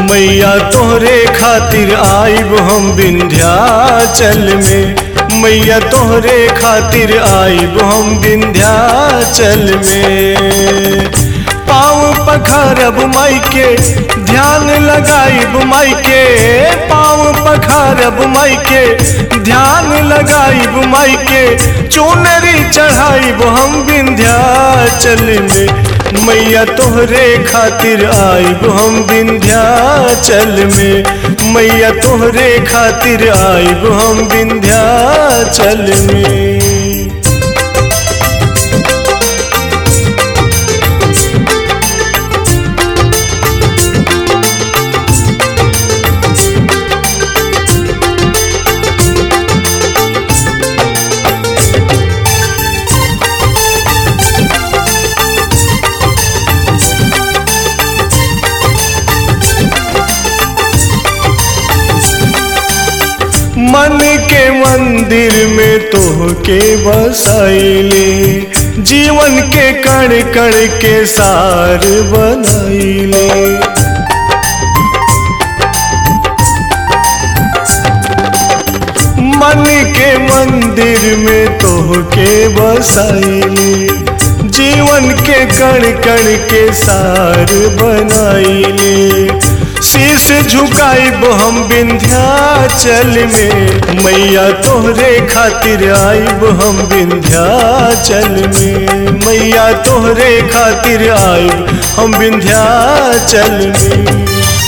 मैया तोहरे खातिर आइब हम विंध्याचल में मैया तोहरे खातिर आइब हम विंध्याचल में पाँव पखारब माई के ध्यान लगाइब माई के पाँव पखारब माई के ध्यान लगाइब माई के चुनरी चढ़ाइब हम विंध्याचल में मैया तोहरे खातिर आइब हम विंध्याचल में मैया तोहरे खातिर आइब हम विंध्याचल में मन के मंदिर में तोहके बसाइले जीवन के कण कण के सार बनाइले मन के मंदिर में तोहके बसाइले जीवन के कण कण के सार बनाइले शीश झुकाइब हम विंध्याचल में मैया तोहरे खातिर आइब हम विंध्याचल में मैया तोहरे खातिर आइब हम विंध्याचल में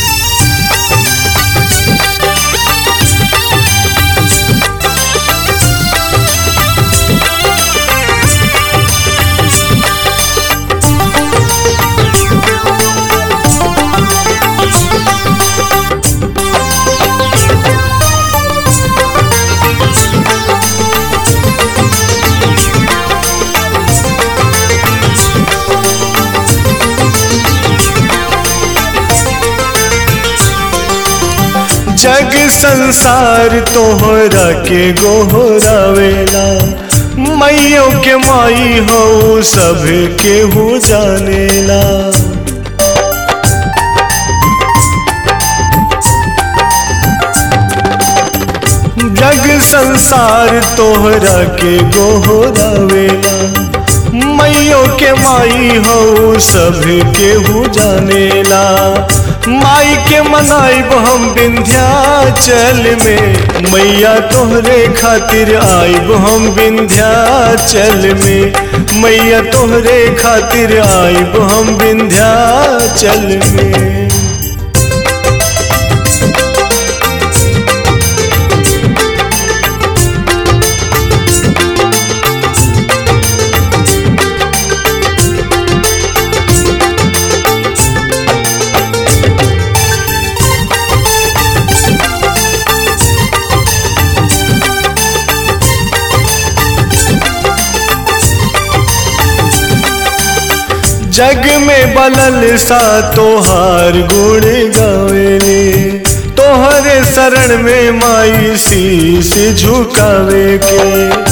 जग संसार तोहरा के गोहरावेला मैयों के माई हो सब के हो जानेला जग संसार तोहरा के गोहरावेला मैयों के माई हो सब के हो जानेला माई के मनाइब हम विंध्याचल में मैया तोहरे खातिर आइब हम विंध्याचल में मैया तोहरे खातिर आइब हम विंध्याचल में जग में बलल सा तोहार गुण गावेले तोहरे शरण में माई शीश झुकावे के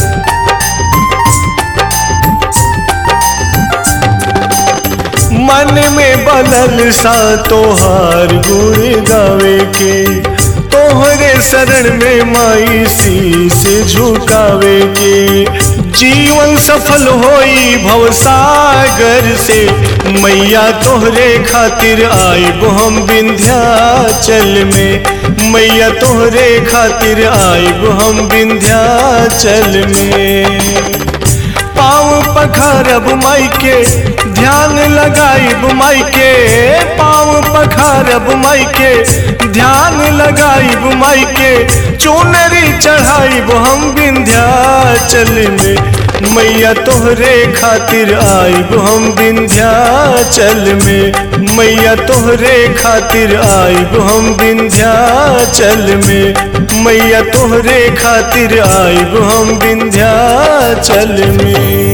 मन में बलल सा तोहार गुण गावे के तोहरे शरण में माई शीश झुकावे के जीवन सफल होई भवसागर से मैया तोहरे खातिर आइब हम विंध्याचल में मैया तोहरे खातिर आइब हम विंध्याचल में पाँव पखारब माई के ध्यान लगाइब माई के पाँव पखारब माई के ध्यान लगाइब माई के चुनरी चढ़ाइब हम विंध्याचल में मैया तोहरे खातिर आइब हम विंध्याचल में मैया तोहरे खातिर आइब हम विंध्याचल में मैया तोहरे खातिर आइब हम विंध्याचल में